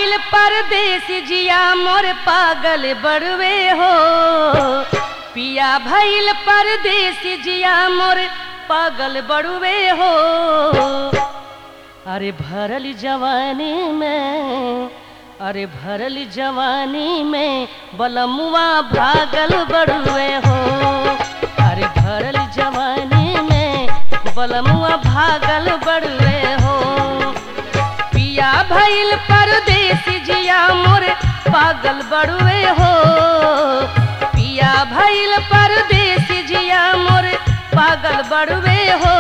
भइल परदेश जिया मोर पागल बड़वे हो पिया भइल परदेश जिया मोर पागल बड़वे हो अरे भरल जवानी में अरे भरल जवानी में बलमुआ भागल बड़ुए हो अरे भरल जवानी में बलमुआ भागल बड़ुए हो पिया भइल परदेश जिया मोर पागल बड़ुए हो पिया भइल परदेश जिया मोर पागल बड़ुए हो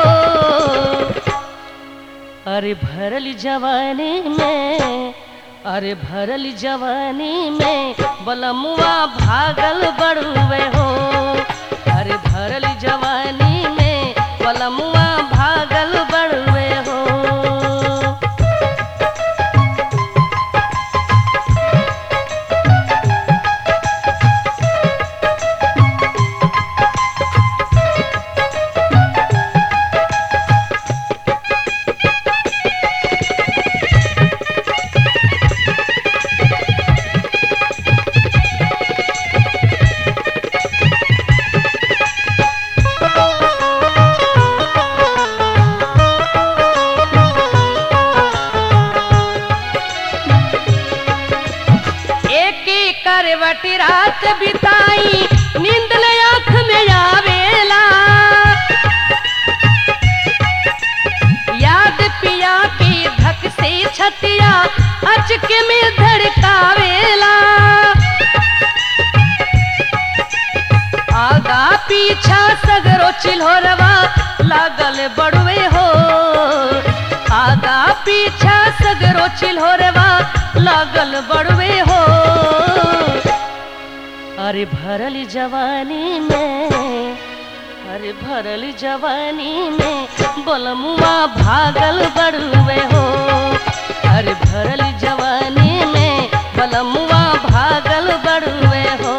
अरे भरल जवानी में अरे भरल जवानी में बलमुआ भागल बड़ुए हो अरे भरल जवानी में बलमुआ भागल बड़ुए हो एक करवट रात बिताई नींद ले आँख में आवेला याद पिया के धक से छतिया अचक में धड़कावेला आगा पीछा सगरो चिल्होरवा लागल बड़वे हो आगा पीछा सगरो चिल्होरवा लागल बड़वे हो अरे भरल जवानी में अरे भरल जवानी में बलमुआ भागल बड़ुए हो अरे भरल जवानी में बलमुआ भागल बड़ुए हो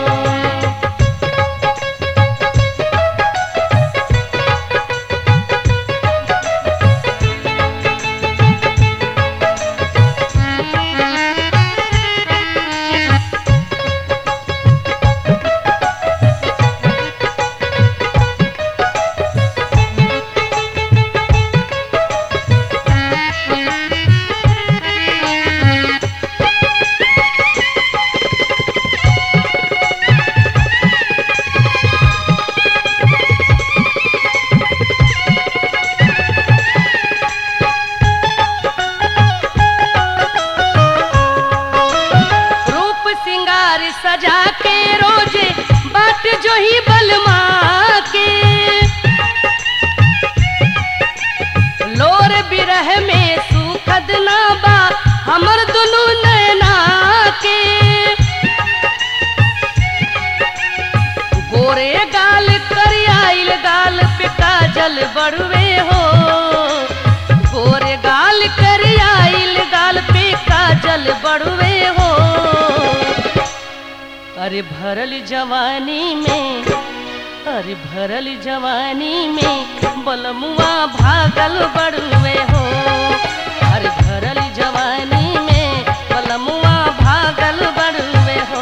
रूप सिंगार सजा के रोजे बाट जो ही बलमा के लोर बिरह में सुखद ना बा हमर दुनु नैना के गोरे गाल करियाइल गाल पे काजल बड़वे हो गोरे गाल करियाइल गाल पे काजल बड़वे हो अरे भरल जवानी में अरे भरल जवानी में बलमुआ भागल बड़ुए हो अरे भरल जवानी में बलमुआ भागल बड़ुए हो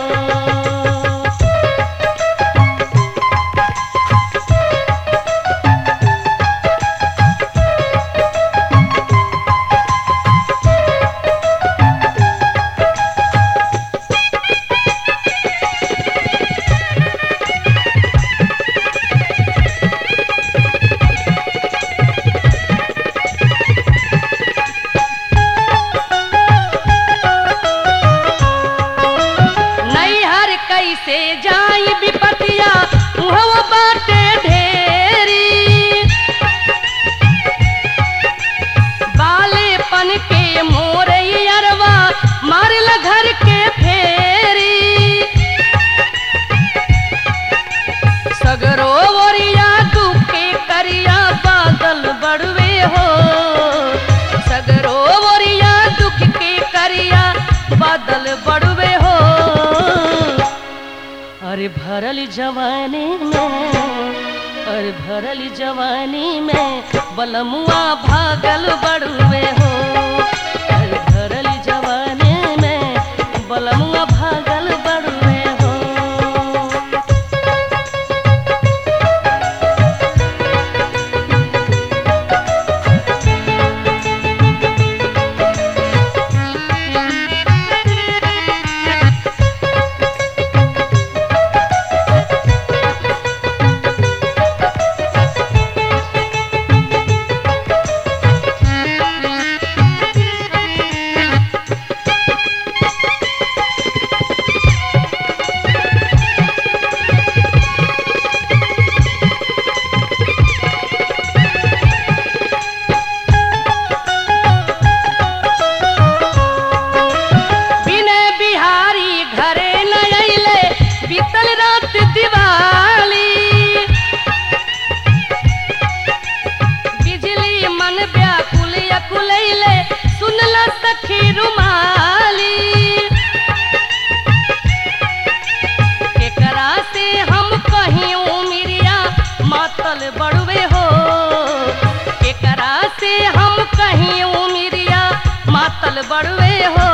नैहर कैसे जाई विपतिया मुहवा बाटे ढेरी बालेपन के मोरई अरवा मारल घर के फेरी सगरो ओरिया दुखे करिया बादल बड़वे हो सगरो ओरिया दुख के करिया बादल बड़वे हो अरे भरल जवानी में अरे भरल जवानी में बलमुआ भागल बड़ुए हो अरे भरल जवानी में बलमुआ भागल बड़ुए हो विनय बिहारी घरे न अइले बीतल रात दिवाली बिजली मन व्याकुल अकुलैले सुनल सखी रुमाली केकरा से हम कहीं उमिरिया मातल बड़ुए हो केकरा से हम कहीं उमिरिया मातल बड़ुए हो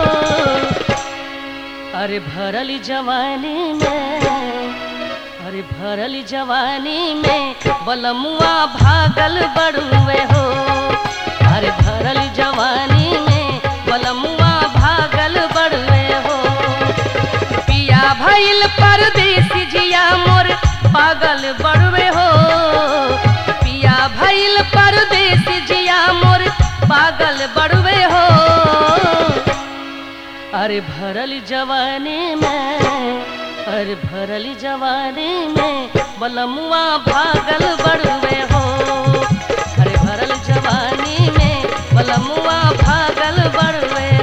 अरे भरल जवानी में अरे भरल जवानी में बलमुआ भागल बड़ुए हो अरे भरल जवानी में बलमुआ भागल बड़ुए हो पिया भइल परदेसी जिया मोर पागल बड़ुए हो पिया भइल परदेसी जिया मोर पागल बड़ुए हो अरे भरल जवानी में अरे भरल जवानी में बलमुआ भागल बड़ुए हो अरे भरल जवानी में बलमुआ भागल बड़ुए